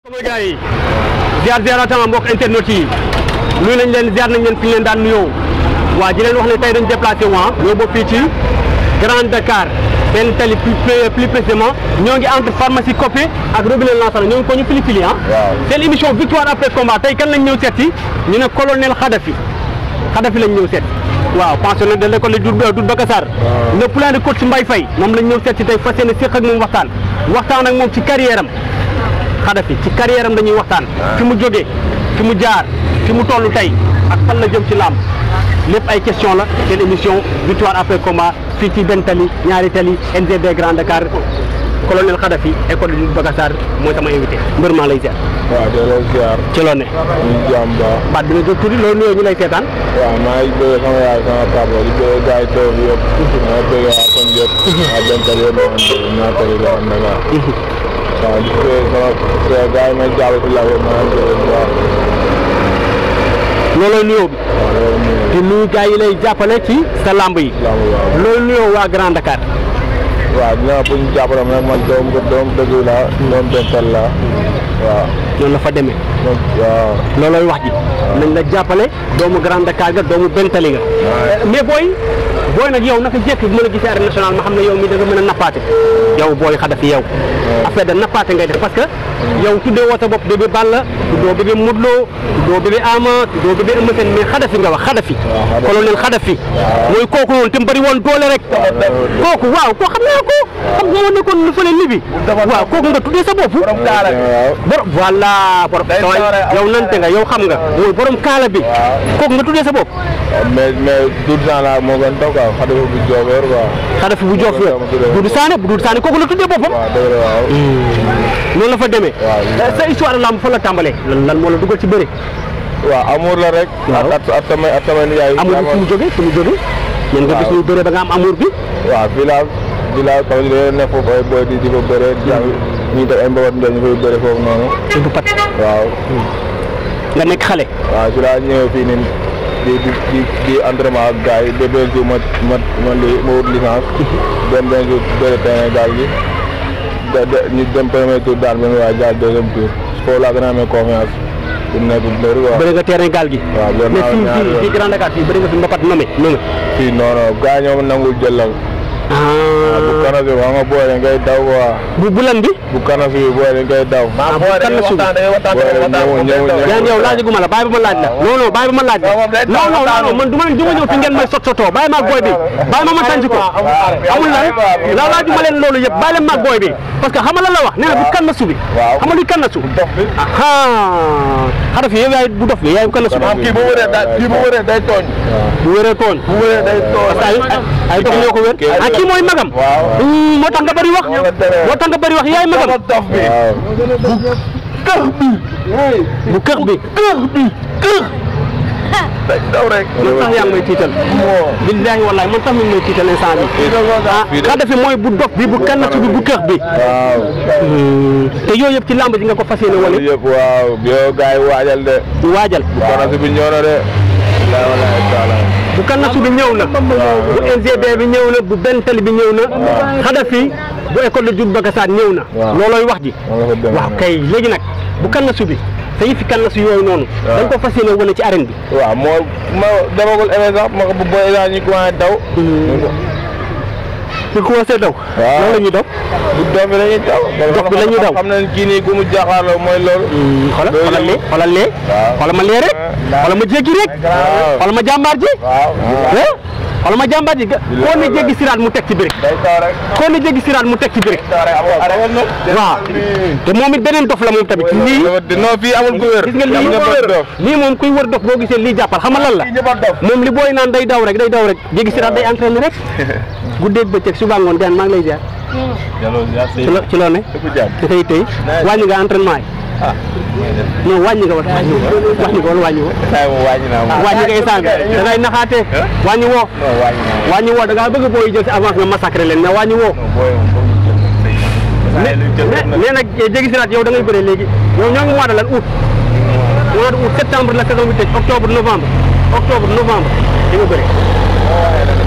sama gars yi ziar ziaratan mbokk internet yi nuyu nañ leen ziar nañ leen fi ñu leen daan nuyoo waa di leen wax ne tey dañ déplacé wu ah ñoo bokk fii ci Grand Dakar benn tali plus plus précisément ñoo ngi entre pharmacie Copé ak robinet Lansana ñoo ngi ko ñu fili fili ah. waaw seen émission victoire après combat tey kan lañ ñëw seet si ñu ne colonel Khadafi Khadafi lañ ñëw seet waaw pensionnaire de l'école Doudou Doudou Bakassar le plan de coach Mbaye Faye moom lañ ñëw seet si tey fas yéene séq ak moom waxtaan waxtaan ak moom ci carrière am Khadafi ci carrière am dañuy waxtaan fi mu jógee fi mu jaar fi mu toll tey ak fan la jëm ci làmb lépp ay question la seen émission victoire après combat fii ci benn tali ñaari tali NGB Grand Dakar colonel Khadafi école Doudou Bakassar mooy sama invité mbër maa lay ziar waaw delloo ziar ci loo ne ñu jàmm baax baat bi nga jóg tuuti loolu nuyoo ñu lay seetaan waaw maa ngi bëgg sama yaay sama papa di bëgg gars yi toog yëpp maa bëgg waa kon yëpp waa bental yëpp maa ngi bëgg ñaata yi la am Dakar waaw di bëgg sama sa gars yi may jàpp si la yëpp maa ngi bëgg waaw loolooy nuyoo bi waaw loolu mooy di nuyu gars yi lay jàppale ci sa lamb yi lamb waaw loolu nuyoo waa Grand Dakar waaw dina pour ñu jàppale ma nag man doom doom dëgg la doom bental la waaw noonu la fa demee donc waaw loolooy wax ji nañ la jàppale doomu Grand Dakar ga doomu bentali nga mais booy booy nag yow naka jekk bu ma la gisee arène nationale ma xam ne yow mi da nga mën a nappaate yow booy Khadafi yow affaire de nappaate ngay def parce que yow tuddee woo sa bopp bébé Balla tuddoo bébé Modou Lo tuddoo bébé Ama tuddoo bébé Eumeu Sène mais Khadafi nga wax Khadafi Khadafi. colonel Khadafi mooy kooku noonu te mu bëri woon doole rek kooku waaw koo xam naa ko xam nga moo nekkoon lu fële libi waaw kooku nga tuddee sa bopp waaw borom voilà borom yow nante nga yow xam nga mooy borom kaala bi kooku nga tuddee sa bopp mais mais Doudou Sane moo gën taw quoi Khadafi bu Diofior quoi Khadafi bu jox Dama tuddee Doudou Sané bu Doudou Sané kooku la tuddee boppam waaw dëgg la waaw noonu la fa demee waaw. sa histoire lamb fa la tàmbalee lan lan moo la dugal ci bëri waaw amour la rek. Waaw. ak ak tamit ak tamit yaay. amour bi fu mu jógee fu mu jógee ñen nga gis ñu bëre ba nga am amour bi waaw fii laa fii laa comme ni dañoo nekk foofu ay boy di di fa bëre di am ñu def ay mbabat ndel ñu fay bëre foofu noonu. ci bu pat waaw nga nekk xale waaw si laa ñëwee fii nii di di di di entraînement ak gars yi ba benn jour ma ma ma li ma wut licence. dem benn jour bëre terrain gaal gi de de ñu dem premier tour daan benn waa jaar deuxième tour foofu laa gën a amee confiance pour nekk mbër quoi. bëre nga terrain gaal gi waaw loolu mais naa fii ñaari fii yoon. fii Grand Dakar fii bëri nga fi mbapat nome nome fii non non gars yi ñoom nangul jëlal. bu ah kanasi bi xam nga booy dañ koy daw quoi bu bulan bi bu kanasi bi booy dañ koy daw. ah bu kan la suuf yan yow laajaguma la bàyyi ba ma laaj la non non bàyyi ba ma laaj la non non non man du ma du ma ñëw fi ngeen may sot sotoo bàyyi maag booy bi bàyyi ma ma tànc ko amul lan la laajuma leen loolu yëpp bàyyi leen maag booy bi parce que xam nga lan la wax nee na bu kan la su bi Waaw. xam nga luy kan la su dox bi. aha Khadafi yow yaay bu dof bi yaay bu kan la su kii bu wëree da kii bu wëree day tooñ. bu wéree tooñ bu wëree day tooñ. parce que ay ay dox ñoo ko wér ah kii mooy magam waaw. Hmm, moo tax nga bëri wax moo tax nga bëri wax yaay magam dof bi. waaw. bu kër bi kër bi kër day daw rek. man sax yaa ngi may tiital billahi wallahi man sax mi ngi may tiital instant bi ah Khadafi mooy bu dof bi bu kannatu bi bu kër bi waaw. te yooyu yëpp ci lamb ji nga ko fas yéene wane yëpp waaw yow gars yi waajal de. di waajal bu kanasi bi ñëw na de. walaay walaay taala. bu kannatu bi ñëw na bu NGB bi ñëw na bu bentel bi ñëw na Khadafi bu école de Doudou Bakassar ñëw na Waaw. loolooy wax ji noonu la fa demee waaw kay léegi nag bu kannatu bi te yëfi kannatu yooyu noonu Waaw. dañ ko fas yéene wane ci arène bi waaw moo ma demagul émission sax ma ko bu booy daal ñu commencé daw. ñu commencé daw Waaw. loolu la ñuy daw bu doom bi la ñuy daw. Dox bi la ñuy daw. xam nañ kii nii ku mu jaaxaarloo mooy loolu. xoolal Loolu xoolal lee yëpp. xoolal lee Waaw. xoolal ma lee rek xoolal ma jéggi rek Waaw. xoolal ma jàmbaar ji waaw. eh xoolal ma jàmbaar ji ga- koo ne jéggi siraat mu teg ci birik day taw rek. koo ne jéggi siraat mu teg ci birik taw rek am nga waaw te moom it beneen dof la moom tamit lii non fii amul ku wér. gis nga lii ñëpp a dof. lii moom kuy wër dof boo gisee lii jàppal xam nga lan la Fii ñëpp a dof. moom li booy naan day daw rek day daw rek jéggi siraat day entraîné rek guddeeg bëccëg suba ngoon gaan maa ngi lay ziar ci lo ci loo ne Dëgg jàmm. da koy tey wàññi nga entraînement yi non wàññi nga wala wàññi woo wàññi nga wala wàññi woo Saa yi moom wàññi naa moom. wàññi nga instant bi da ngay naxaatee wàññi woo non wàññi naa moom. wàññi woo da ngaa bëgg booy jël si avance nga massacré leen mais wàññi woo non booy moom foog ñu jël nag say. Saa yi lu jël mais nag. mais nag jéggi siraat yow da ngay bëre léegi yow ñoo ngi mois de lan août mois de août septembre la saison bi tëj octobre novembre octobre novembre di nga bëre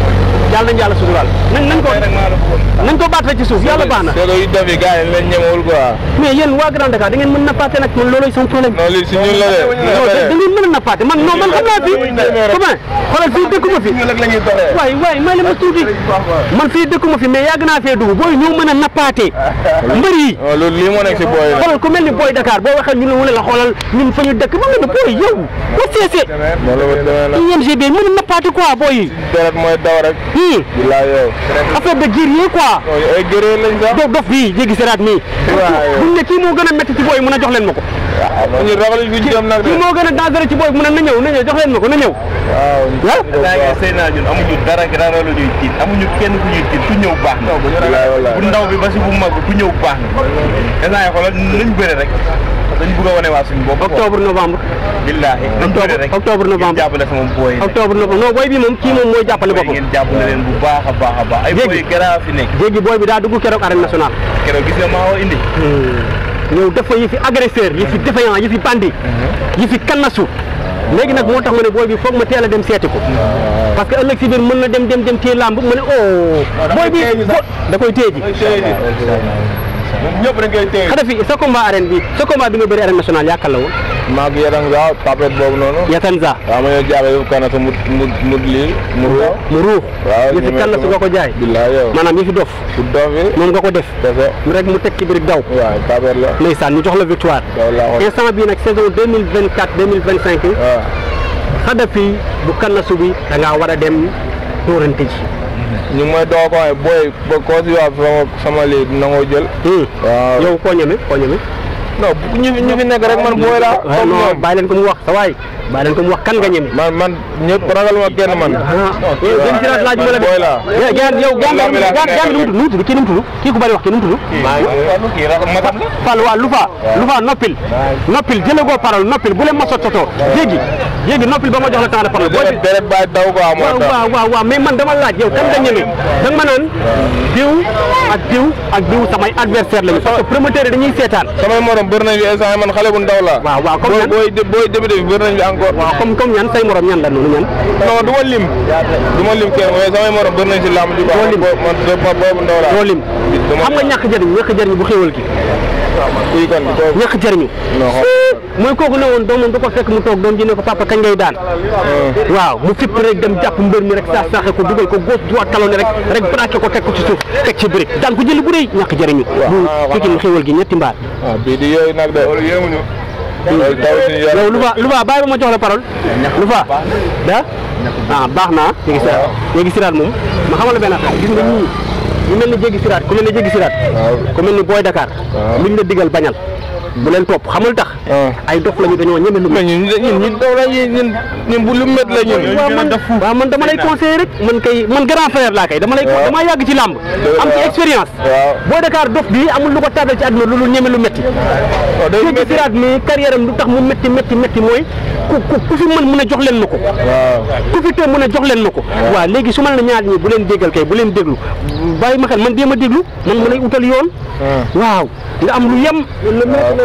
yàlla nañu yàlla suturaal nañ nañ ko nañ ko baat rek ci suuf yàlla baax na c'est que yu def yi gars yi lañ ñemewul quoi mais yéen waa Grand Dakar da ngeen mën nappaate nag man looloy son problème non lii si ñun la de non da da ngeen mën a nappaate man non man xam naa fi comment xoolal fii dëkkuma fi rek la ñuy doxee waay waay may la ma tuuti man fii dëkkuma fi mais yàgg naa fee dugg booy ñoo mën a nappaate mbër yi non loolu lii moo nekk si booy xoolal ku mel ni booy Dakar boo waxee ñu ne wala la xoolal ñun fa ñu dëkk ba mel ni booy yow ba seese moo la demee nag INGB mën a nappaate quoi booy yi deret mooy daw rek hii bilaay yow affaire de guerrier quoi non ay gëree lañ sax dof dof bii jéggi seraat mii Waaw. buñ ne kii moo gën a métti ci booy yi mën a jox leen ma ko ñu ragaluñ fi jëm nag de kii moo gën a dangereux ci booy yi mën a na ñëw na ñëw jox leen ma ko na ñëw waaw ah daa ngi sëy naa ñun amuñu dara dara lu ñuy tiit amuñu kenn ku ñuy tiit ku ñëw baax na bilaay wallaay bu ndaw bi ba si bu mag bi ku ñëw baax na instant yi xoolal nañ bëre rek dañ bëgg a wane waa suñu bopp octobre novembre billaahi nañ bëre rek octobre novembre. ngeen jàppale sama booy yi octobre novembre non booy bi moom kii moom mooy jàppale booy boppam ngeen jàppale leen bu baax a baax a baax ay Jéggi. booy garaa fi nekk jéggi booy bi daa dugg keroog arène nationale keroog gis nga maa woo indi ñëw def fa yi fi agresseur yi fi défaillant yi fi bandi yi fi kannasu léegi nag moo tax ma ne booy bi foog ma teel a dem seeti ko parce que ëllëg si biir mën na dem dem dem téye làmb ma ne oh booy bi bo- da koy téye ji ñoom ñëpp dañ koy téye xada fi sa combat arène bi sa combat bi nga bëri arène nationale yaakaar la woon maag yaram sax tapet boobu noonu Yatanza waaw ma ñëw jaabe yëpp kana sa mu mu mu lii mu ruux mu ruux waaw yi fi kannasu nga ko jaay bilaay yow maanaam yi fi dof bu dof yi moom nga ko def kese mu rek mu teg ci biir daw waaw tapet la ndeysaan ñu jox la victoire daw laa ko instant bii nag saison 2024 2025 waaw Xadafi bu kannasu bi da ngaa war a dem dóorante ji ñu ngi may doo ko waxee booy ba koo si wax sama sama lii nangoo jël waaw yow koo ñeme koo ñeme non ñu fi ñu fi nekk rek man booy la waaw comme non ñoom bàyyi leen ko mu wax sa waay bàyyi leen ko mu wax kan nga ñeme man man ñëpp ragal ma kenn man gën ci laaj ma la booy la gaan yow gaan gaan gaan nu mu tudd kii nu mu tudd kii ku bari wax kii nu mu tudd kii rek matam la Fall waa Lufa Lufa noppil noppil jëlagoo parole noppil bu leen ma sot sotoo jéegi jéegi noppil ba ma jox la temps de parole booy deret deret baay daw quoi moo waaw tax waaw waaw waaw mais man dama laaj yow kan nga ñeme da nga ma naan diw ak diw ak diw samay adversaire lañu parce que promoteur yi dañuy seetaan samay morom bëri nañ fi instant man xale bu ndaw la waaw waaw comme booy ñan booy booy débuté bi bëri nañ fi encore waaw comme comme ñan say morom ñan la noonu ñan non du ma lim du ma lim kenn mais samay morom bëri nañ si làmb ji quoi Doo lim. man man booy bu ndaw la doo lim dama- xam nga ñàkk jëriñ ñàkk jëriñ bu xéwal gi kii kan kooku ñàkk jëriñu non mooy kooku ne woon doomam du ko fekk mu toog doom ji ne ko papa kañ ngay daan waaw mu fipp rek dem jàpp mbër mi rek saa saaxe ko dugal ko gauche droite talonné rek rek braqué ko teg ko ci suuf teg ci brique daan ko jëli bu rëy ñàkk jëriñu bu Pikine xéwal gi ñetti mbaar ah bii di yooyu nag de loolu yéemuñu loolu taw suñu yaram yow lu fa lu fa bàyyi ba ma jox la parole lu fa da ah baax naa jéggi siraat jéggi siraat moom ma xamal la benn affaire gis nga ñii ñu mel ni jéggi siraat ku mel ni jéggi siraat waaw ku mel ni booy Dakar waaw. luñ la digal bañal bu leen topp xamul tax ah. ay dof lañu dañoo ñeme lu mais ñun ñun ñun daw la ñun ñun ñun bu lu mét la ñun waaw man waaw man dama lay conseiller rek man kay man grand frère laa kay dama lay waaw. dama yàgg ci làmb am ci expérience waaw booy Dakar dof bi amul lu ko tardé ci àdduna lu lu ñeme lu métti waaw day jéggi métti siraat mi carrière am lu tax mu métti métti métti mooy ku ku ku fi mën mën a jox leen ma ko waaw ku fi te mën a jox leen ma ko waaw léegi su ma la ñaar ñi bu leen déggal kay bu leen déglu bàyyi ma xel man déem a déglu man mën a utal yoon ah. waaw nga am lu yem le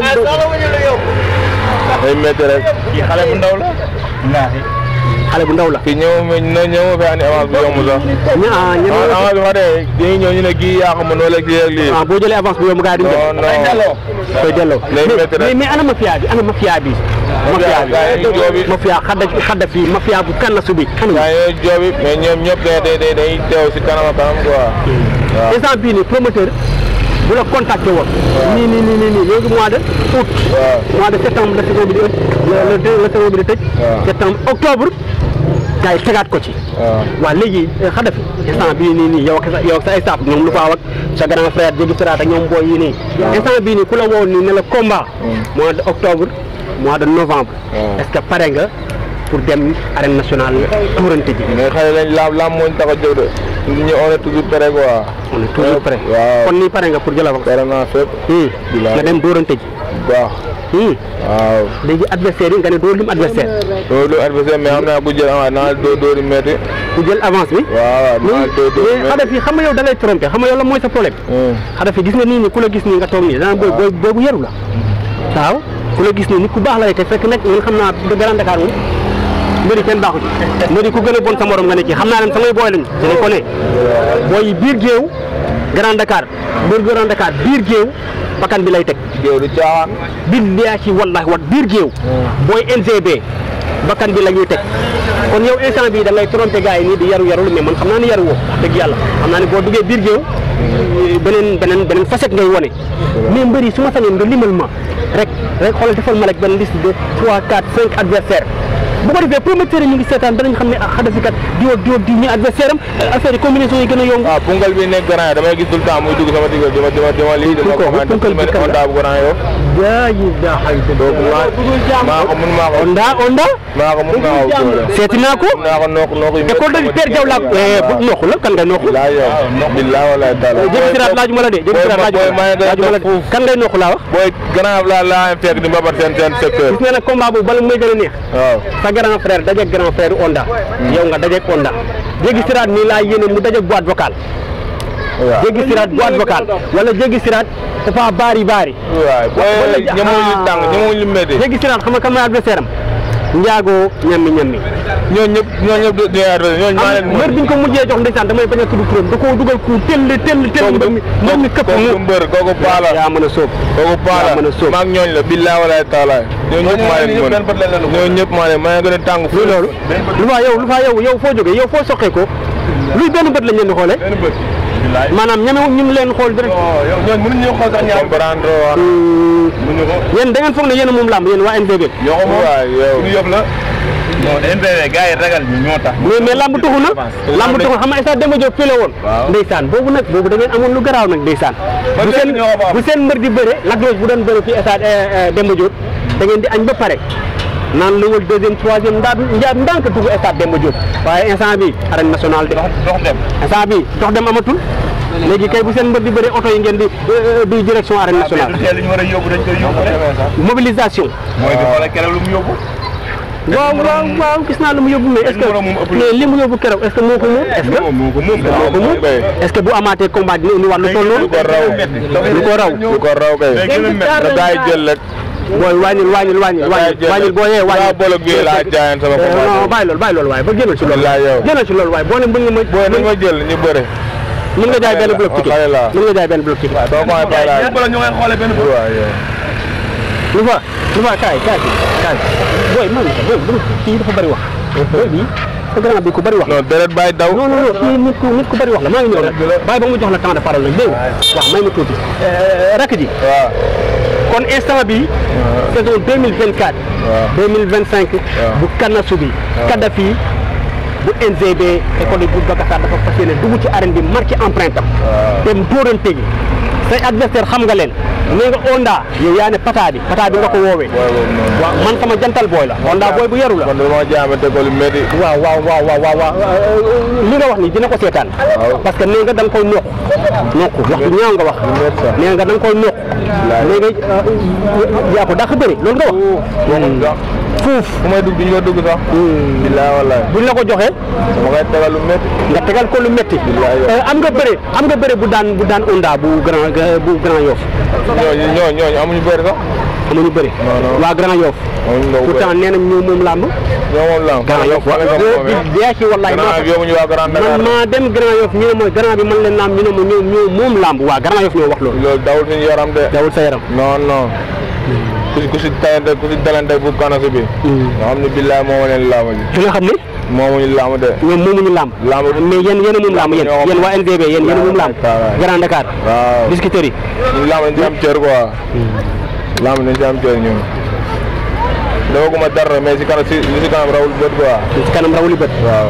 day métti rek kii xale bu ndaw la billaahi xale bu ndaw la kii ñëw ma ñëw ñëw ma fi andi avance bu yomb sax ña ah ñeme ah avance bi xa de dañuy ñëw ñu ne kii yaa ko mën wala kii ak lii ah boo jëlee avance bu yomb gars yi duñ non jël non koy delloo Lay mais métti rek. mais mais ana mafia bi ana mafia bi mafia bi gars yi joobi. mafia xadda xadda fii mafia bu kannasu bi ana gaa yi ñooy joobi mais ñoom ñëpp day day day day teew si kanam ak kanam quoi waaw instant bii nii promoteur bu la contacté woon nii nii nii nii nii léegi mois de août waaw mois de septembre la saison bi di ëpp le le deux la saison bi di tëj waaw. septembre octobre gars yi tegaat ko ci waaw waaw léegi xadafi instant bii nii nii yow ak sa yow ak sa staff ñoom lu faaw ak sa grand frère Jégi Siraat ak ñoom booy yi nii instant bii nii ku la woo nii ne la combat mois de octobre mois de novembre waaw. est-ce que pare nga pour dem arène nationale tuurante ji mais xale lañ laam laam moo ñu tax a jóg de ñu on est toujours prêt quoi on est toujours prêt waaw kon nii pare nga pour jël avance pare naa fépp Hmm. Bilaay. nga dem dóorante ji bu baax Hmm. waaw léegi adversaire yi nga ne doo lim adversaire loolu du adversaire mais xam naa bu jël avance naa doo dóori métti ku jël avance bi waaw naa mais doo dóori mais xadafi xam nga yow da lay trompé xam nga yow la mooy sa problème métti xadafi gis nga nii ni ku la gis nii nga toog nii dana booy booy booy bu yaru la waaw ku la gis nii nit ku baax la te fekk nag ñun xam naa de Grand Dakar moom mbëri kenn baaxu ci mbëri ku gën a bon sa morom nga ne ci xam naa leen samay booy lañ ci dañ ko ne booy yi biir géew Grand Dakar biir Grand Dakar biir géew bakkan bi lay teg géew du caaxaan billaahi wallaahi wat biir géew booy NGB bakkan bi la ñuy teg kon yow instant bii da ngay trompé gars yi nii di yaru yarul mais man xam naa ne yaru woo wax dëgg yàlla xam naa ne boo duggee biir géew beneen beneen beneen facette ngay wone mais mbëri su ma sañoon nga limal ma rek rek xoolal defal ma rek benn liste de 3 4 5 adversaires bu ko defee promoteur yi ñu ngi seetaan danañ xam ne ah Khadafi kat diw ak diw ak diw ñu adversaire am affaire yi combinaison yi gën a yomb waaw pungal bi nekk grand yi damay gis tout le temps muy dugg sama digg dima dima dima lii dima Pungal- commenté pungal bi dima kan la? Honda bu grand yow yaa yi daa xay donc maa maa ko mun maa ko onda onda maa ko mun maa ko góor seeti naa ko naa ko nooku nooku yu école de Père Diaw laa bu nooxu la kan ngay nooxu laa yow billahi wallahi taala jéggi siraat laajuma la de jéggi siraat laajuma la laajuma la de kan ngay nooxu laa wax booy grand laa laa fekk di mbabat seen seen secteur gis nga nag combat boobu bala muy gën a neex waaw sa grand frère dajeeg grand frère Onda yow nga dajeeg Onda jéggi siraat nii laa yéene mu dajeeg boîte vocale waaw jéggi siraat boîte vocale wala jéggi siraat dafa baari baari waaw wala booy ñemewuñ lu tàng ñemewuñ lu métti jéggi siraat xam nga kan mooy adversaire am njaago ñammi ñammi ñooñu ñëpp ñooñu ñëpp du ñooñu maa leen am mbër bi ñu ko mujjee jox ndeysaan damay bañ a tudd turam da koo dugal ku tell tell tell mbër mi mbër mi këpp kooku mu mbër kooku paala yaa mën a sóob kooku paala yaa mën a sóob. maag ñooñ la billahi wallahi taala ñooñu ñëpp maa leen mën ñooñu ñëpp maa leen maa leen gën a tàng luy loolu lu faa yow lu faa yow yow foo jógee yow foo soqee ko luy benn bët lañ leen di xoolee benn bët. bilaay. maanaam ñemewuñ ñu ngi leen xool direct yow ñooñu mënuñu xool sax ñaar. comprendre waa mënuñu ko. yéen da ngeen foog ne yéen a moom làmb yéen waa NGB ñoo ko moom. waay yow suñu yëf la. non NPV gars yi ragal ñu ñoo tax. mais mais lamb tuxu na lamb tuxu xam nga instant Demba Diop fii la woon Waaw. ndeysaan boobu nag boobu da ngeen amoon lu garaaw nag ndeysaan bu léegi seen ñoo ko fa am. bu seen mbër di bëre Lac Rose bu doon bëre fii stade Demba Diop da ngeen di añ ba pare naan lu wal deuxième troisième ndaa njaab ndànk dugg stade Demba Diop waaye instant bi arène nationale de dox dox dem. instant bi dox dem amatul léegi kay bu seen mbër di bëre oto yi ngeen di di direction arène mais du nationale teel li ñu war a yóbbu dañ koy yóbbu rek. mobilisation mooy bi xoolal keroog lu mu yóbbu. waaw waaw waaw gis naa lu mu yóbbu mais est-ce que numéro moom ëpp na. mais li mu yóbbu keroog est-ce que moo ko moom est-ce que moo ko moom. moo ko moom est-ce que bu amaatee combat dina indi war lu toll noonu lu ko raw lu ko raw lu ko raw kay Day gën a métti. da gaay jël rek booy wàññil wàññil wàññil da gaay wàññil jël wàññil boo yee waa wàññil bolog bi laa jaayan sama Eh, non combat bàyyi loolu bàyyi loolu waaye ba génnal ci loolu Wallaay yow. génnal ci loolu waaye boo ne mën nga ma booy nañ ma jël ñu bëre mën nga jaay benn bloc ticket xale laa. mën nga jaay benn bloc ticket doo ko may bàyyi laa ñëpp la ñu koy xoolee benn bët. waaw yow lu fa lu fa kaay kaay kaay booy man booy booy kii dafa bëri wax booy bi sa grand bi ku bëri wax la non deret bàyyi daw non non non kii nit ku nit ku bëri wax la maa ngi ñëw rek bàyyi ba mu jox la temps de parole nag dégg nga waaw may ma tuuti rakk ji waaw kon instant bi saison 2024 2025 bu Kanasu bi Kadhafi bu NGB école de Bourg Bakassar dafa fas yéene dugg ci arène bi marqué empreinte am dem dóorante gi say adversaire xam nga leen nee nga Onda yow yaa ne pata bi pata bi nga ko woowee booy boobu noonu waaw man sama jantal booy la Onda booy bu yaru la man dama jaamante ko lu métti waaw waaw waaw waaw waaw waaw li nga wax ni dina ko seetaan Waaw. parce que nee nga da nga koy noq noq wax bu ñaaw nga wax métti sax. nee nga da nga koy noq nee nga yaa ko dàq bëri loolu nga wax waxuñ sax fuuf fu may dugg duñ ko dugg sax billaay wallaay buñ la ko joxee dama koy tegal lu métti nga tegal ko lu métti Billaay yow. Euh, am nga bëre am nga bëre bu daan bu daan Onda bu grand bu grand Yoff ñooñu ñooñu ñooñu amuñu bëri sax amuñu bëre Non, non. waa grand Yoff amuñu ndaw bëri pourtant nee nañ ñoo moom làmb ñoo moom lam grand Yoff fan nga moomee bi yaa ci wallaay moo grand tax bi yóbbuñu waa Grand Dakar man maa dem grand Yoff ñu ne ma grand bi man leen naam ñu ne ma ñoo ñoo moom làmb waa grand Yoff ñoo wax loolu loolu dawul suñu yaram de dawul sa yaram non non ku si ku si tayante ku si dalante bu kanasu bi nga xam ne billaay moomu leen làmb ji fi nga xam ne moomuñu làmb de ñoom moomuñu làmb Làmb. mais yéen yéen a moom làmb yéen ñoo ko yéen waa NGB yéen yéen a moom làmb waaw. Grand Dakar waaw Biscuiterie ñun làmb dañ ci am cër quoi làmb dañ ci am cër ñun dafa guma dara mais si kanam si li si kanam rawul bët quoi ci kanam rawuli bët waaw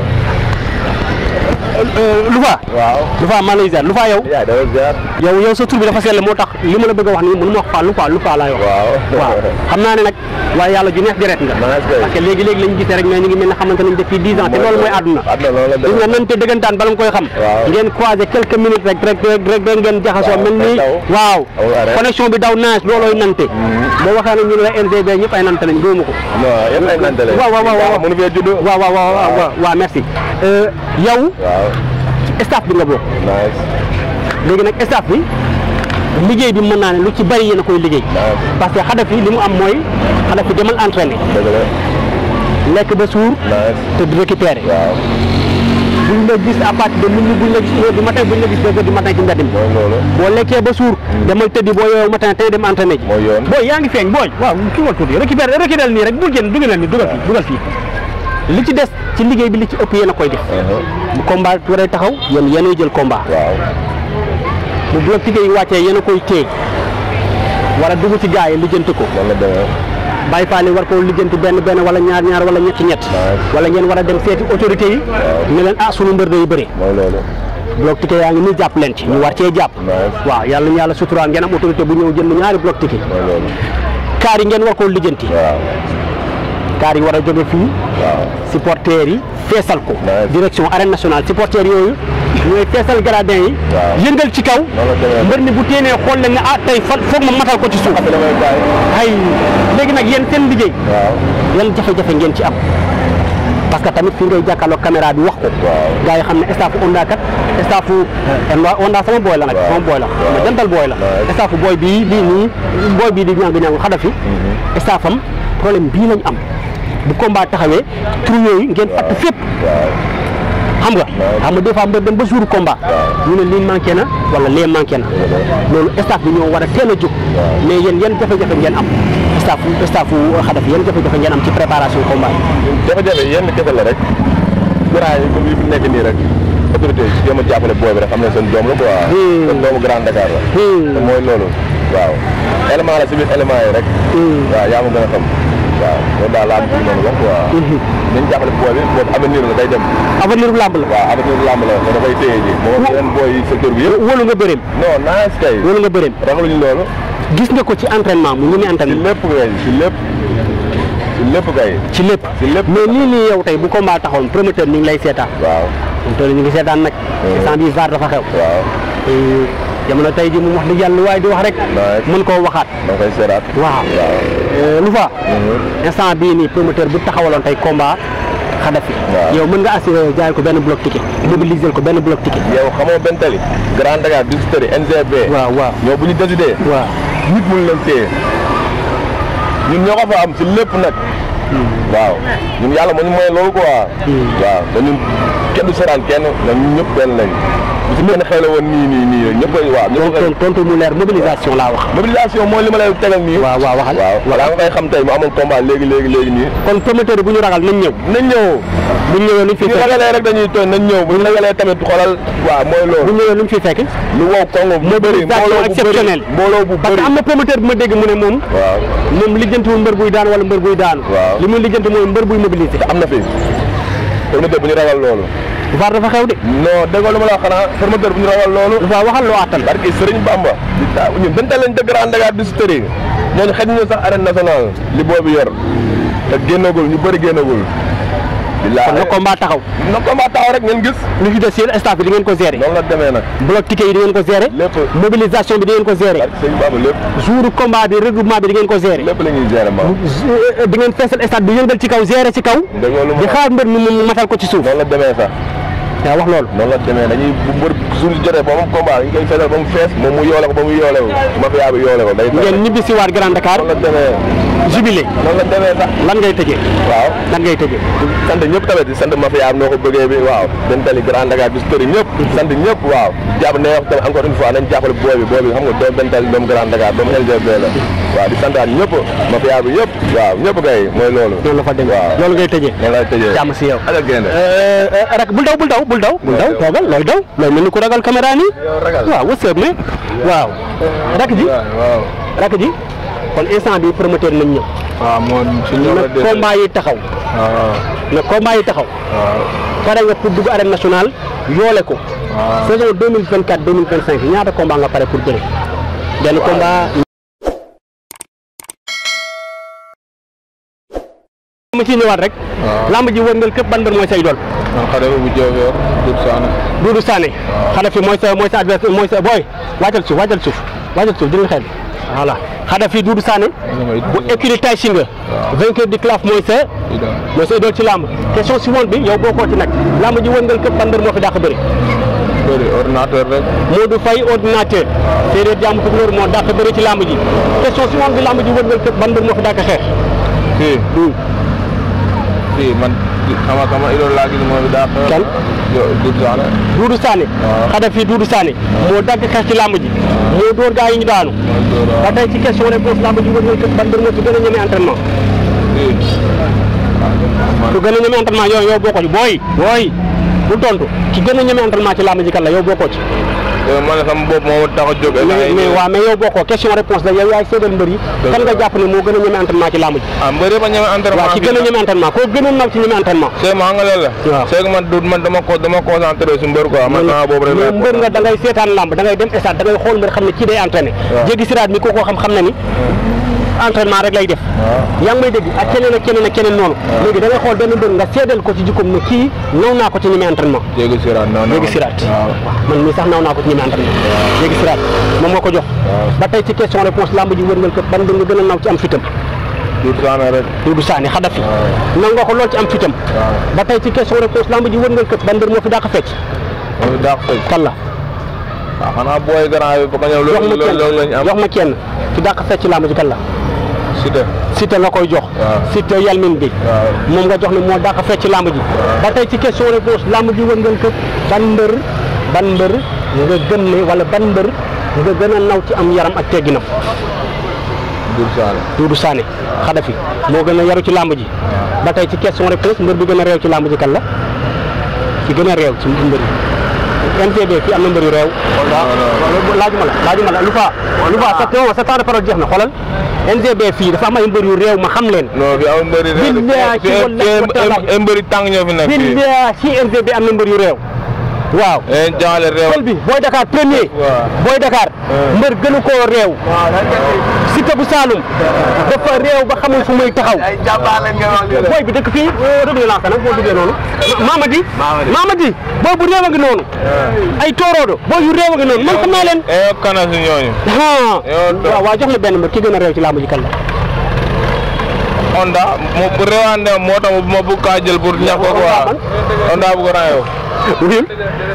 Loufa waaw Loufa maa lay ziar Loufa yow yaa dafa ziar yow yow sa tur bi dafa sell moo tax li ma la bëgg a wax nii mënu ma wax Fall Loufa Loufa laay wax waaw waaw xam naa ne nag waaye yàlla ju neex deret nga Nice kay. parce que léegi léegi lañu gisee rek mais ñu ngi mel ne xamante nañ depuis 10 ans te loolu mooy àdduna àdduna loolu la gis nga nante dëggantaan bala nga koy xam Waaw. ngeen croisé quelques minutes rek rek rek rek rek ngeen jaxasoo Waaw, mel ni daw. waaw Amul arrêt. connexion bi daw naaj loolooy nante boo waxee nag ñu ne la NGB ñëpp ay nante lañ gëwuma ko non yëpp ay nante la waaw waaw waaw waaw mënu fee judd waaw waaw waaw waaw waaw waaw merci Euh, yow waaw staff bi nga bokk nice léegi nag staff bi liggéey bi mën naa ne lu ci bari yéen a koy liggéey Nice. parce que Khadafi li mu am mooy Khadafi demal entraîné dëgg la lekk ba suur nice te du récupérer waaw buñ la gis à partir de minuit buñ la gis une heure du matin buñ la gis deux heures du matin ci mbedd mi mooy loolu boo lekkee ba suur demal tëddi boo yeewoo matin tey dem entraîné ji mooy yoon booy yaa ngi feeñ booy waaw kii wal tuuti récupérer récupérer nii rek bul génn dugalal nii dugal fii dugal fii li ci des ci liggéey bi li ci ëpp yéen a koy def bu combat waree taxaw yéen yéenay jël combat waaw bu bloc tigé yi wàccee yéen a koy téye war a dugg ci gars yi lijjanti ko noonu la demee Baye Fall yi war koo lijjanti benn benn wala ñaar ñaar wala ñetti ñett wala ngeen war a dem seeti autorité yi ne leen ah sunu mbër day bëri mooy loolu bloc ticket yaa ngi nii jàpp leen ci ñu war cee jàpp Nice. waaw yàlla ñu yàlla suturaan ngeen am autorité bu ñëw jënd ñaari bloc ticket mooy loolu kaar yi ngeen war koo lijjanti waaw kaar yi war a jóge fii waaw supporters yi feesal ko Nice. direction arène nationale supporters yooyu ñooy feesal gradin yi Waaw. yëngal ci kaw noonu la demee mbër mi bu téenee xool leen ne ah tey fan foog ma matal ko ci suuf après damay bàyyi ay léegi nag yéen seen liggéey waaw yan jafe-jafe ngeen ci am parce que tamit fi ngay jàkkaarloog caméra bi wax ko waaw gars yi xam ne staffu Onda kat staffu Onda Onda sama booy la nag Waaw. sama booy la Waaw. ma jantal booy la Waaw. staffu booy bii bii nii booy bii di ñàng ñàng xadafi staffam problème bii lañ am bu combat taxawee trou yooyu ngeen fatt fépp waaw xam nga xam nga des fois mbër dem ba jour combat ñu ne lii manqué na wala lee manqué na loolu staff bi ñoo war a teel a jóg mais yéen yan jafe-jafe ngeen am staff staffu xadafi yan jafe-jafe ngeen am ci préparation combat yi jafe-jafe yenn kese la rek grand yi comme yi fi nekk nii rek autorité yi jéem a jàppale booy bi rek xam ne seen doom la quoi Hmm. seen doomu Grand Dakar la Hmm. te mooy loolu waaw élément la si biir élément yi rek waaw yaa ma gën a xam waaw loolu daal laa am ci noonu wax quoi nañ jàppale booy bi boobu avenir la day dem avenir bu làmb la waaw avenir lamb la te dafay téye ji moom yeneen booy yi secteur bi yëpp wóolu nga bëreem non nice kay wóolu nga bëreem ragaluñu loolu gis nga ko ci entraînement mu ñu muy si entraînement lépp kay si lépp si lépp kay ci lépp si lépp mais nii nii yow tey bu combat taxoon promoteur ni ngi lay seetaan waaw promoteur ñu ngi seetaan nag instant bii VAR dafa xew waaw Eh, jamono tey ji moom wax dëgg yàlla lu waaye di wax rek Nice. mën koo waxaat da nga koy seeraat waaw waaw Eh, lu fa instant bii nii promoteur bu taxawaloon tey combat xadafi Waaw. yow mën nga assuré jaay ko benn bloc ticket mobiliser ko benn bloc ticket yow xamoo benn tali Grand Dakar Distillerie NGB waaw waaw ñoo bu ñu décidé waaw nit mun leen téye ñun ñoo ko fa am si lépp nag waaw ñun yàlla moo ñu mooy loolu quoi waaw te ñun kenn du seraan kenn na ñun ñëpp benn lañ bu si benn xew la woon nii nii nii ñëpp koy waaw ñëpp koy tontu tontu mu leer mobilisation laa wax mobilisation mooy li ma lay tegal nii waaw waaw waxal waaw walaa nga koy xam tey mu amoon combat léegi léegi léegi nii kon promoteur bu ñu ragal nañ ñëw nañ ñëw bu ñu ñëwee luñ fi bu ñu fekk ragalee rek dañuy tooñ nañ ñëw bu ñu ragalee tamit xoolal waaw mooy bu loolu ñu ñëwee luñ fi fekk lu wow kongo bu bëri mobilisation exceptionnelle mbooloo bu parce bëri que am na promoteur bu ma dégg mu ne moom waaw moom lijjantiwul mbër buy daan wala mbër buy daanu Waaw. li muy lijjanti mooy mbër buy mobiliser am na fi formateur bu ñu ragal loolu VAR dafa xew de non déggoo lu ma la wax xanaa formateur bu ñu ragal loolu dafa waxal loo attan barki Sëriñ Bamba di taa ñun dante lañ dëgg Grand Dakar Distillerie ñooñu xëj ñu sax arène nationale li boobu yor te génnagul ñu bëri génnagul billaahi kon na combat taxaw na combat taxaw rek ngeen gis lu ci des yéen staff bi di ngeen ko gérer noonu la demee nag bloc ticket yi di ngeen ko gérer lépp mobilisation bi di ngeen ko gérer barki Sëriñ Bamba lépp jour combat bi regroupement bi di ngeen ko gérer lépp la ñuy gérer ma di ngeen feesal stade bi yëngal ci kaw gérer ci kaw déggoo lu ma di xaar mbër mi mu matal ko ci suuf noonu la demee sax yaa wax loolu noonu la demee dañuy bu mbër jour jotee ba mu combat dañ koy feesal ba mu fees moom mu yoole ko ba mu yoole ko mafia bi yoole ko day ngeen ñibbi si waat Grand Dakar noonu la demee jubilé noonu la demee sax lan ngay tëjee waaw lan ngay tëjee sant ñëpp tamit di sant mafia am noo ko bëggee bi waaw den tali Grand Dakar Distillerie ñëpp sant ñëpp waaw jàpp ne wax tamit encore une fois nañ jàppale booy bi booy bi xam nga doom den tali doomu Grand Dakar doomu LGB la waaw di santaat ñëpp mafia bi yëpp waaw ñëpp kay mooy loolu noonu la fa demee waaw loolu ngay tëjee noonu lay tëjee jàmm si yow ala génne rek bul daw bul daw bul daw bul daw toogal looy daw looy mel ni ku ragal caméra nii yow ragal waaw what's up man waaw rak ji waaw rak ji kon instant bi promoteur nañ ñëw waaw moom si na combat yi taxaw waaw na combat yi taxaw waaw pare nga pour dugg arène nationale yoole ko saison 2024 2025 ñaata combat nga pare pour bëre benn combat ma ciy ñëwaat rek waaw. lamb ji wërngal képp ban mbër mooy say doon man xale bu Diofior Doudou Sané Doudou Sané xada fi mooy sa mooy sa adversaire mooy sa booy wàccal suuf wàccal suuf wàccal suuf jël xel voilà xada fi Doudou Sané bu écurie Tay Shinger vainqueur du CLAF mooy sa mooy sa idole ci lamb question suivante bi yow bokkoo ci nag lamb ji wërngal képp ban mbër moo fi dàq bëri bëri ordinateur rek Modou Faye ordinateur séeréer jàmm tukulóor moo dàq bëri ci lamb ji question suivante bi lamb ji wërngal képp ban mbër moo fi dàq xeex kii fii man sama sama idole laa gis moom daa xeex. Kan? yow Doudou Sané. Doudou Sané waaw. Xadafi Doudou Sané moo dagg xeex ci làmb ji moo dóor gaa yi ñu daanu mooy Dóor ba waaw. tey ci question réponse làmb ji wër nga kër ban mbër moo ci gën a ñeme entraînement fii. ku gën a ñeme entraînement yow yow bokkoo ci booy booy bu tontu ki gën a ñeme entraînement ci làmb ji kan la yow bokkoo ci yow man sama bopp moo ma tax a jóg. mais mais waaw mais yow bokkoo question réponse la yow yaay séddal mbër yi kan nga jàpp ne moo gën a ñeme entraînement ci làmb ji ah mbër yëpp a ñeme entraînement. waaw ki gën a ñeme entraînement koo gën a naw ci ñeme entraînement c'est ma nga loolu la. Waaw. c'est que man du man dama ko dama concentré si mbër quoi man naa boobu rek. mais mbër nga da ngay seetaan làmb da ngay dem stade da ngay xool mbër xam ne kii day entraîné Waaw. jéggi siraat mi ko koo xam xam na ni entraînement rek lay def waaw. yaa ngi may dégg ak keneen ak keneen ak keneen noonu léegi da ngay xool benn mbër nga seedal ko ci jikkoom ne kii naw naa ko ci ñeme entraînement jéggi siraat non non. jéggi siraat waaw. man mii sax naw naa ko ci ñeme entraînement jéggi siraat moom moo ko jox Waaw. ba tey ci question réponse làmb ji wërngal ko ban mbër nga gën a naw ci am fitam Doudou Sané rek. Doudou Sané Xadafi Waaw. naw nga ko lool ci am fitam waaw. ba tey ci question réponse làmb ji wërngal ko ban mbër moo fi dàq fecc moom daa ko fay. kan la waaw xanaa booy grand yi ba ko ñëw jox loolu ma loolu loolu lañ kenn am. jox ma kenn fi dàq fecc ci làmb ji kan la Siteu. Siteu nga koy jox Waaw. Siteu yalmin bi waaw. moom nga jox ne moo dàq fecc ci làmb ji ba tey ci question réponse làmb ji wërngal ko ban mbër ban mbër nga gën ne wala ban mbër nga gën a naw ci am yaram ak tegginam Doudou Sané. Doudou Sané Xadafi moo gën a yaru ci làmb ji ba tey ci question réponse mbër bi gën a réew ci làmb ji kan la ci gën a réew ci mbër yi MTB fii am na mbër yu réew waaw laajuma la laajuma la lu fa lu fa sa sa temps de parole jeex na xoolal NGB fii dafa am ay mbër yu réew ma xam leen non fi am mbëri réew. Billahi fi wallahi wa taala. fi mbëri tàng ñoo fi nekk fii. billahi ci NGB am na mbër yu réew waaw eh jaale réew. pël bi booy Dakar premier waaw. booy Dakar mbër gënu koo réew Siteu bu Saloum dafa réew ba xamul fu muy taxaw ay jàmbaar lañ nga wax booy bi dëkk fii rëbli lancé nag boo duggee noonu Mamadi Mamadi booy bu réew a ngi noonu ay tooroodo booy yu réew a ngi noonu man xam naa leen eh kana si ñooñu. ah Yow to- waaw waaw jox ma benn mbër ki gën a réew ci làmb ji kan la Onda mo bu réewande moo tax ma bëgg kaa jël pour ñax ko quoi. Onda bu ko rayoo. wil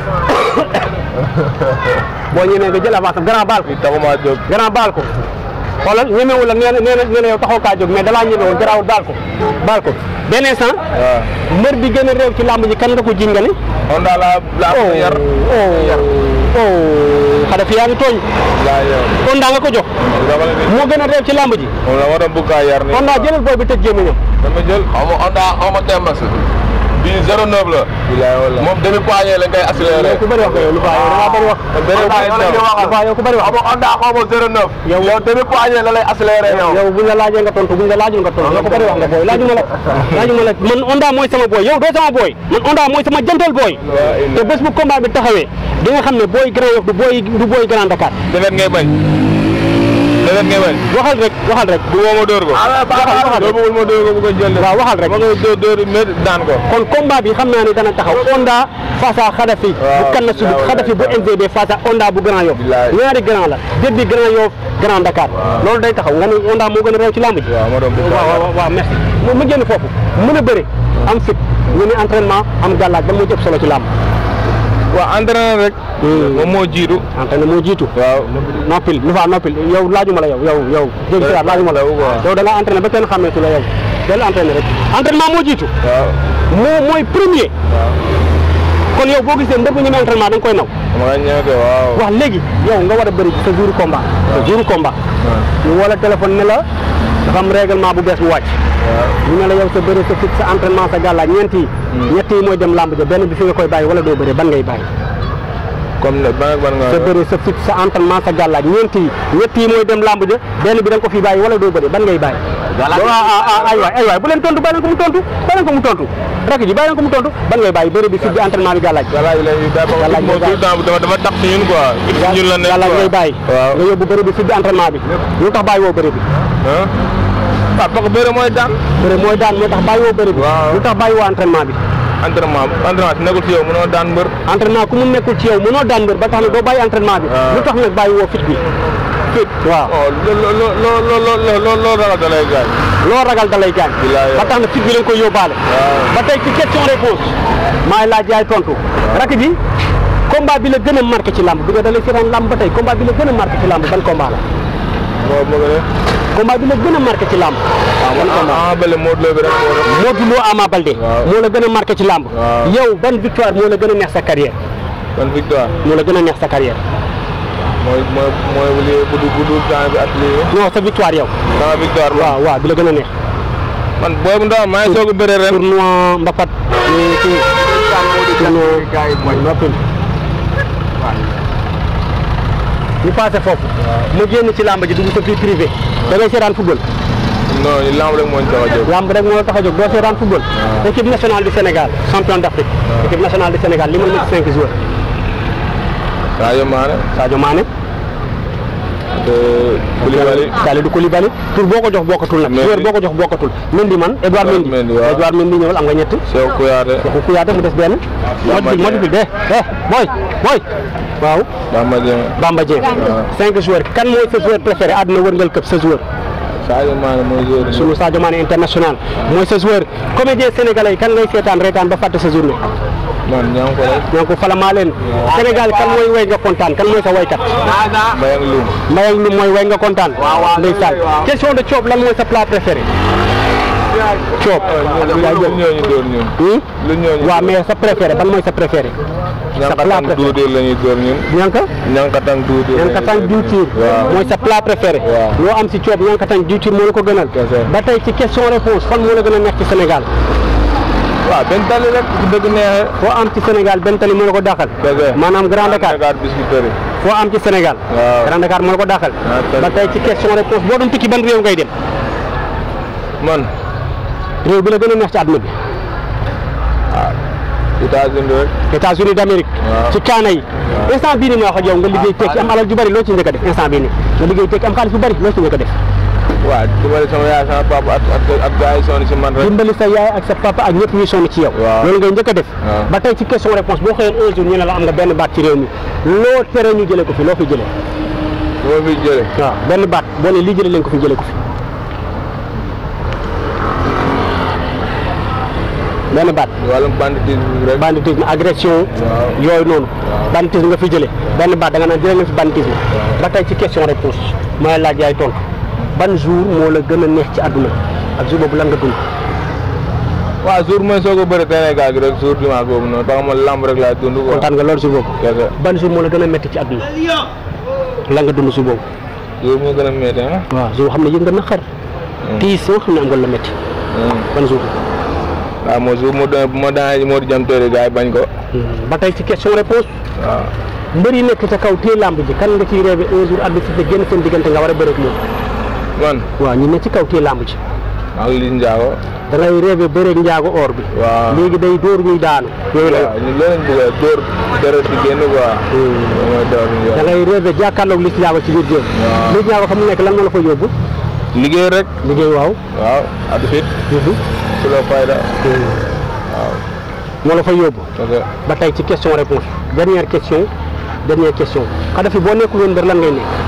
boo ñemee nga jël avance am grand baal ko fii taxumaa jóg. grand baal ko xoolal ñemewul la nee na nee na nee na yow taxaw kaa jóg mais dalaa ñemewul garaawul baal ko baal ko benn instant waaw. mbër bi gën a réew ci làmb ji kan nga ko jiñ nga ne Onda laa laa ko yar. oh oh Xadafi yaa ngi tooñ laa yor. Onda nga ko jox dama la ni moo gën a réew ci làmb ji moom la war a bëgg kaa yar ni. Onda jëlal booy bi tëj gémmiñam dama jël. xaw ma Onda xaw ma Temax bii 09 la bilaay wala. moom demi poignée lañ koy accéléré. yow ku bëri wax nga yow lu baax yow da ngaa bëri wax bëri wax Onda yow. lu baax yow ku bëri wax xaw ma Onda xaw ma 09. Yow- yow demi poignée la lay accéléré yow. yow buñ la laajee nga tontu buñ la laajul nga tontu yow ko bëri wax nga booy laajuma la laajuma la man Onda mooy sama booy yow doo sama booy man Onda mooy sama jantal booy te bés bu combat bi taxawee di nga xam ne booy Grand Yoff du booy du booy Grand Dakar defet ngay bañ. defet ngay bañ. waxal rek waxal rek du woo ma dóor ko. waxal waxal doo rek bëggul ma dóor ko bu ko jël. waaw waxal rek ma nga dóor dóor métti daan ko. kon combat bi xam naa ne dana taxaw Onda face à Khadafi bu Waaw, kan na sudut waaw, Khadafi bu NGB face à Onda bu Grand Yoff Bilaay. ñaari grand la derby Grand Yoff Grand Dakar loolu day taxaw nga ne Onda moo gën a réew ci làmb ji waaw ma doon bëgg waaw waaw waaw merci mu mu génn foofu mën a bëre am fit ñu ne entraînement am gàllaaj ba moo ci ëpp solo ci làmb waaw entraîneur rek. moom moo jiitu. entraînement moo jiitu waaw. noppil lu fa noppil yow laajuma la yow yow yow jéggi siraat laajuma la Daw quoi. yow da nga entraîné ba kenn xàmmeetu la yow del entraîné rek entraînement moo jiitu waaw. moo mooy premier kon yow boo gisee mbër bu ñemee entraînement da nga koy naw ma nga ñëwte waaw. wax léegi yow nga war a bëri ci sa jour combat sa jour combat ñu woo la téléphone ne la dafa am règlement bu bees bu wàcc ñu ne la yow sa bëri sa fit sa entraînement sa gàllaaj ñeent yi ñett yi mooy dem làmb ja benn bi fi nga koy bàyyi wala doo bëri ban ngay bàyyi comme ne ban ak ban nga. sa bëri sa fit sa entraînement sa gàllaaj ñeent yi ñett yi mooy dem làmb ja benn bi da nga ko fi bàyyi wala doo bëri ban ngay bàyyi Gàllaaj ah ah ah ay waay ay waay bu leen tontu bàyyi leen ko mu tontu bàyyi leen ko mu tontu rakk ji bàyyi leen ko mu tontu ban ngay bàyyi bëri bi fit bi entraînement bi gàllaaj galaaj lay da ba Galaaj moom ngay tout le temps dafa dafa tax ci ñun quoi. ci ñun la nekk gàllaaj quoi. ngay bàyyi waaw. nga yóbbu bëri bi fit bi entraînement bi lu tax bàyyi woo bëri bi ah. waaw parce que bëre mooy daan. bëri mooy daan moo tax bàyyi woo bëri bi Waaw. lu tax bàyyi woo entraînement bi entraînement entraînement si nekkul ci yow mënoo daan mbër. entraînement ku mu nekkul ci yow mënoo daan mbër ba tax na doo bàyyi entraînement bi Waaw. lu tax nag bàyyi woo fit bi fit waaw oh loo loo loo loo loo loo loo ragal da lay gaañ. loo ragal da lay gaañ Bilaay. ba tax na fit bi lañ koy yóbbaale Waaw. ba tey ci question réponse maay laaj yaay tontu rakk ji combat bi la gën a marqué ci làmb bi nga dalee seetaan làmb ba tey combat bi la gën a marqué ci làmb ban combat la moo bëgg ne. combat bi la gën a marqué ci làmb waaw man Ama Baldé Modou Lo bi rek moo def Modou Lo Ama Baldé Waaw. moo la gën a marqué ci làmb Waaw. yow ban victoire moo la gën a neex sa carrière man victoire moo la gën a neex sa carrière mooy mooy mooy lii bu dul bu dul temps bi ak lii non sa victoire yow sama victoire man waaw waaw bi la gën a neex man boobu ndaw maa ngi soog a bëre ren tournoi mbapat ni kii tournoi noppil ñu passé foofu mu génn ci làmb ji dugg sa vie privé da ngay seetaan football non li lamb rek moo ñu tax a jóg làmb rek moo la tax a jóg doo seetaan football équipe nationale du Sénégal champion d'Afrique équipe nationale du Sénégal li ma nekk cinq joueurs Sadio Mané Sadio Mané de Koulibaly Kalidou Koulibaly tur boo ko jox bokkatul nag Mendy. joueur boo ko jox bokkatul Mendy man Edouard Edouard Mendy Mendy, waaw. Edouard Mendy ñëwal am nga ñett Cheikh Kouyaté waxu Kouyaté mu des benn Bamba mot bi mot bi de eh boy boy waaw Bamba Dieng Bamba Dieng cinq joueurs kan mooy sa joueur préféré àdduna wërngal këpp sa joueur Sadio Mané mooy joueur sunu Sadio Mané international mooy sa joueur comédien sénégalais yi kan ngay seetaan reetaan ba fàtte sa journée man ñaa ngi ko rek donc falamaa leen Sénégal kan mooy way nga kontaan kan mooy sa waykat Mbayang Loum Mbayang lu mooy way nga kontaan ndeysaan question de Thiob lan mooy sa plat préféré Thiob lu ñooñu dóor ñun Hmm? lu ñooñu waaw mais sa préféré ban mooy sa préféré sa plat ñankatang préféré duudir la ñuy dóor ñun ñanka ñankatang duudir la ñuy ñankatang dóor. diwtiir waaw mooy sa plat préféré Waaw. loo am si Thiob ñankatang diwtiir moo la ko gënal Kese. ba tey ci question réponse fan moo la gën a neex ci Sénégal waaw benn tali rek bu dëgg neexee foo am ci Sénégal benn tali moo la ko dàqal Kese. maanaam Grand Dakar Dakar Biscuiterie foo am ci Sénégal Waaw. Grand Dakar moo la ko dàqal Ah, tali. ba tey ci question réponse boo doon tukki ban réew ngay dem man réew bi la gën a neex ci àdduna bi États-Unis rek États-Unis d'Amérique Waaw. ci kaana yi instant bii nii ma wax ak yow nga liggéey tekki am alal ju bari loo ci njëkk a def instant bii nii nga liggéey tekki am xaalis bu bari loo ci njëkk a def waaw dimbali sama yaay sama papa ak ak ak gars yi sonn si man rek dimbali sa yaay ak sa papa ak ñëpp ñuy sonn ci yow Waaw. loolu ngay njëkk a def Waaw. ba tey ci question réponse boo xëyoon un jour ñu ne la am nga benn baat ci réew mi loo tere ñu jëlee ko fi loo fi jëlee bu ma fi jëlee waaw benn baat boo ne lii jëlee leen ko fi jëlee ko fi benn baat wàllum banditisme rek banditisme agression Waaw. yooyu noonu banditisme nga fi jëlee benn baat da nga naan jëlee leen fi banditisme ba tey ci question réponse mooy laaj yaay tontu ban jour moo la gën a neex ci àdduna ak jour boobu lan nga dund waaw jour mooy soog a bëri Sénégal gi rek jour dimanche boobu noonu parce que man lamb rek laa dund quoi kontaan nga loolu jour boobu kese ban jour moo la gën a métti ci àdduna lan nga dund jour boobu jour moo gën a métti ah waaw jour xam ne yëg nga naqar tiis yoo xam ne am nga la métti ban jour waaw moo jour mu doon bu ma daan moo di jëm tëri gars yi bañ ko ba tey ci question réponse waaw mbër yi nekk ca kaw téye làmb ji kan nga ciy rêvé un jour arbitre bi génn seen diggante nga war a bëreeg moom man waaw ñu ne ci kaw téye làmb ji ak Liss Ndiago da ngay rêvé bëreeg njaago or bi waaw léegi day dóor ñuy daanu yooyu la waaw ñu loolu lañ bëgg a dóor deret bi génn quoi mooy dóor ñu da ngay rêvé jàkkaarloog Liss Ndiago ci biir géew Waaw. Liss Ndiago fa mu nekk lan moo la fa yóbbu liggéey rek liggéey waaw waaw at fit su la fayda waaw moo la fa yóbbu parce que ba tey ci question réponse dernière question dernière question Kadhafi boo nekkul woon mbër lan ngay nekk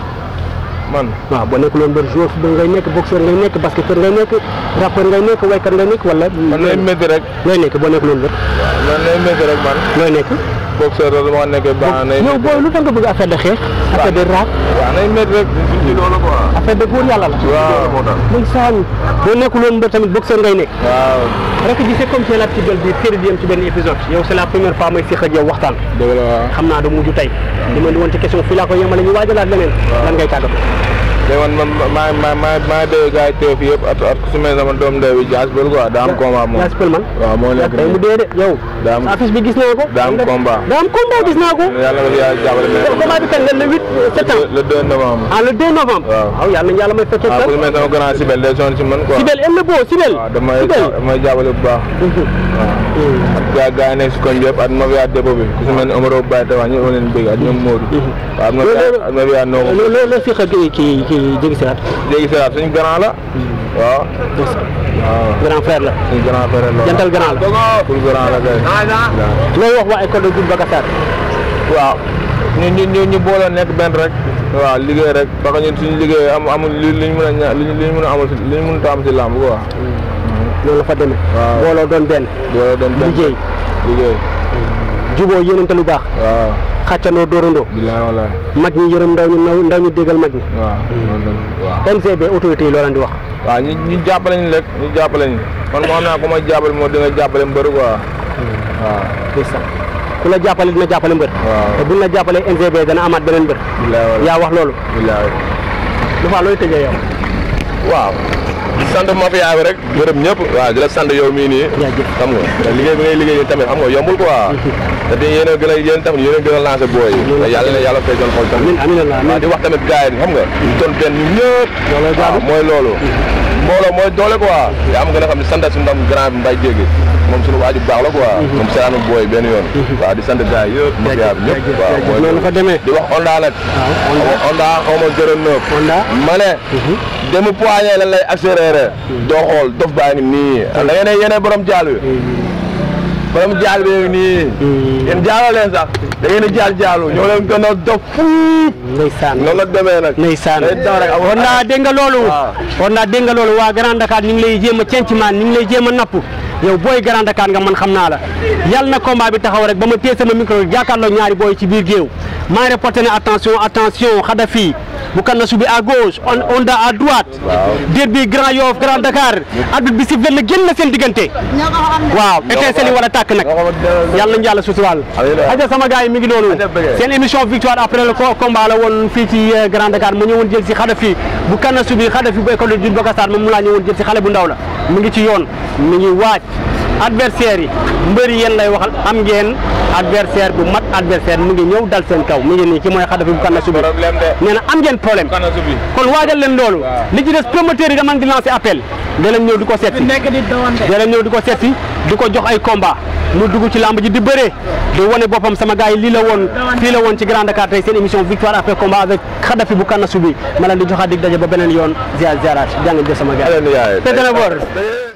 man waaw boo nekkul woon mbër joueur football ngay nekk boxeur ngay nekk basketteur ngay nekk rappeur ngay nekk waykat ngay nekk wala man lay métti rek looy nekk boo nekkul woon mbër man lay métti rek man looy nekk boxeur la dama nekkee baax nay yow booy lu tax nga bëgg affaire de xeex affaire de rap waaw nay métti rek ci loolu quoi affaire de góor yàlla la waaw moo tax muy saan boo nekkul woon mbër tamit boxeur ngay nekk waaw rek ji c'est comme c'est la petite belle bi série bi yem ci benn épisode yow c'est la première fois may séq ak yow waxtaan dëgg la waaw xam naa da mujj tey li ma di woon ci question fii laa ko yemale ñu waajalaat leneen lan ngay tàggatoo léegi man man maa maa maa maa dégg gars yi teew fii yëpp at at su mel sama doom ndey bi jaas bël quoi daa am combat moom yaa spël man waaw moo nekk day mu nii dee de yow daa am affiche bi gis naa ko daa am combat daa am combat gis naa ko yàlla nga fi yàlla jàppale mais combat bi kañ la le 8 septembre le 2 novembre ah le 2 novembre Waaw. waaw yàlla nañu yàlla may fekkee waaw sax ku su mel sama grand Sibel day sonn si man quoi Sibel aime le beau Sibel waaw damay Sibel damay jàppale bu baax waaw ak gaa gaa yi nekk si koñ bi yëpp ak mafia dépôt bi ku si mel ni Omaro Baye te wax ñu leen bëgg ak ñoom Modou waaw ak mafia ak mafia Ndongo loo loo loo fiq ak kii kii kii Jégi Serat léegi Serat suñu grand la waaw waaw grand frère la suñu grand frère la jantal grand la pour grand la kay looy wax waa école de Doudou Bakassar waaw ñu ñu ñu ñu booloo nekk benn rek waaw liggéey rek parce que ñun suñu liggéey am amul li liñ mën a ña liñ liñ mën a amul si liñ mën a am si làmb quoi loolu la fa demee Waaw. booloo doon benn booloo doon benn liggéey liggéey juboo yéenante lu baax waaw xàccandoo dóorandoo bilaay walaay mag ñi yërëm ndaw ñu ndaw ndaw ñu déggal mag ñi waaw loolu la waaw NCB autorité yi loo leen di wax waaw ñu ñu jàppale ñu rek ñu jàppale ñu man moo xam naa ku ma jàppale moo dina jàppale mbëri quoi waaw ndeysaan ku la jàppale dina jàppale mbër waaw. te buñ la jàppale NCB dana amaat beneen mbër bilaay walaay yaa wax loolu bilaay lu faa looy tëjee yow waaw di sant mafia bi rek gërëm ñëpp waaw di la sant yow mii nii jaajëf xam nga te liggéey bi ngay liggéey tamit xam nga yombul quoi te di yéen a gën a yéen tamit yéen a gën a lancé booy yi te yàlla na yàlla fay seen xol tamit amiin amiin Allah waaw amiin di wax tamit gars yi xam nga ñu doon benn ñun ñëpp Looloo jaadu. waaw mooy loolu mbooloo mooy doole quoi yaa am gën a xam ne sant suñu ndam grand bi mbay jéggi moom suñu waaju baax la quoi moom seetaanu booy benn yoon waaw di sant gars yi yëpp mafia bi ñëpp jaajëf, waaw jaajëf. mooy noonu fa demee di wax Onda nag waaw Onda. Onda xaw ma 09 Onda. ma ne demu poignet lan lay accéléré doo xool dof baa ngi nii da ngeen ne yéene borom jaal bi borom jaal bi ngi nii yéen jaaloo leen sax da ngeen di jaal jaalu ñoo leen gën a dof fuuf ndeysaan noonu la demee nag ndeysaan day daw rek kon naa dégg nga loolu waaw. kon naa dégg nga loolu waa Grand Dakar ñu ngi lay jéem a cenc maan ñu ngi lay jéem a napp yow booy Grand Dakar nga man xam naa la yàlla na combat bi taxaw rek ba ma téye sama micro jàkkaarloo ñaari booy ci biir géew maa ngi reporté ne attention attention Khadafi bu kan na subi à gauche on Onda à droite derby Grand Yoff Grand Dakar arbitre bi sifflé na génn na seen diggante waaw étincelle yi war a tàkk nag yàlla nañu yàlla suturaal Amiin. aja sama gars yi mi ngi noonu Aja bëggee. seen émission victoire après le co- combat la woon fii ci euh, Grand Dakar mu ñëwoon jël si Khadafi bu kanna subi Khadafi bu école de Jules Bokasar moom mu laa ñëwoon jël si xale bu ndaw la mu ngi ci yoon mi ngi waaj adversaire yi mbëri yéen lay waxal am ngeen adversaire bu mat adversaire mu ngi ñëw dal seen kaw mi ngi nii ki mooy Khadafi bu kanna subi problème de nee na am ngeen problème kana subi kon waajal leen loolu Waaw. li ci des promoteur yi dama di lancer appel da leen ñëw di ko seet si da leen ñëw di ko seet si di ko jox ay combat mu dugg ci lamb ji di bëree di wane boppam sama gars yi lii la woon fii la woon ci Grand Dakar tey seen émission victoire après combat avec Khadafi bu Kana Subi ma leen di joxaat dig daje ba beneen yoon ziar ziaraat jaa ngeen jëf sama gars yi. Aleen yaay Te dana boor.